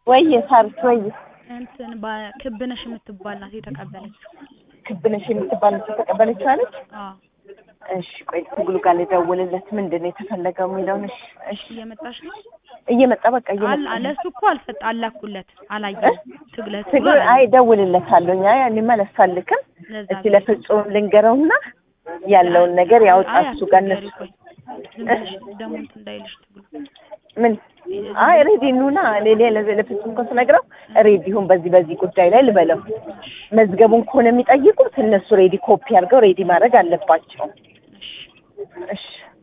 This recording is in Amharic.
ወይዬ ሳርች ወይዬ እንትን ባ- ክብነሽ የምትባል ናት የተቀበለችው። ክብነሽ የምትባል ልጅ የተቀበለችው አለች። አዎ እሺ ቆይ ትግሉ ጋር ልደውልለት ምንድን ነው የተፈለገው የሚለውን። እሺ እሺ እየመጣች ነው። እየመጣ በቃ አል እየመጣ አለ እሱ እኮ አልፈጥ አላኩለት አላየም። ትግለት ትግሉ አይ እደውልለታለሁ። አይ እኔማ አላሳልክም። ለዛ እስቲ ለፍጹም ልንገረውና ያለውን ነገር ያውጣ አይ እሱ ጋር አትንገሪ፣ እነሱ ቆይ ዝም ብለሽ ደግሞ እንትን እንዳይልሽ ትግሉ ምን አይ ሬዲ ኑና ሌላ ለፍጹም እኮ ስነግረው ሬዲ ይሁን በዚህ በዚህ ጉዳይ ላይ ልበለው። መዝገቡን ከሆነ የሚጠይቁት እነሱ ሬዲ ኮፒ አድርገው ሬዲ ማድረግ አለባቸው። እሺ እሺ